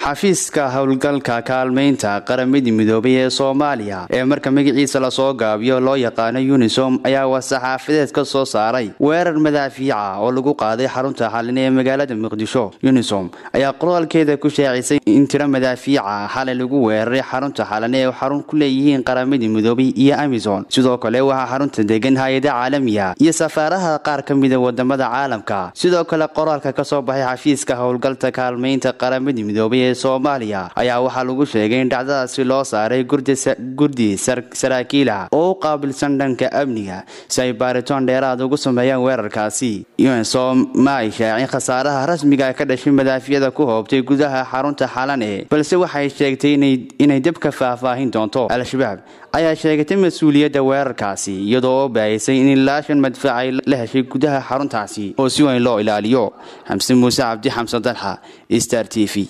xafiiska howlgalka kaalmaynta qaramada midoobay ee soomaaliya ee marka magaciisa lasoo gaabiyo loo yaqaano unisom ayaa war-saxaafadeed ka soo saaray weerar madaafiica oo lagu qaaday xarunta xalin ee magaalada muqdisho unisom ayaa qoraalkeeda ku shaacisay in tiro madaafiica xalay lagu weeraray xarunta xalan ee xarun ku leeyihiin qaramada midoobay iyo amison sidoo kale waxaa xarunta degan hay-ada caalamiya iyo safaaraha qaar ka mida wadamada caalamka sidoo kale qoraalka kasoo baxay xafiiska howlgalka kaalmaynta qaramada midoobay ee soomaaliya ayaa waxaa lagu sheegay in dhacdadaasi loo saaray gurdi saraakiila oo u qaabilsan dhanka amniga si ay baaritoon dheeraad ugu sameeyaan weerarkaasi unsom ma ay shaacin khasaaraha rasmiga ka dhashay madaafiyada ku hoobtay gudaha xarunta xalane balse waxay sheegtay inay debka faahfaahin doonto al-shabaab ayaa sheegatay mas-uuliyadda weerarkaasi iyadoo oo baahisay in ilaa shan madfac ay la heshay gudaha xaruntaasi oo si weyn loo ilaaliyo xamse muuse cabdi xamsan dalxa star t v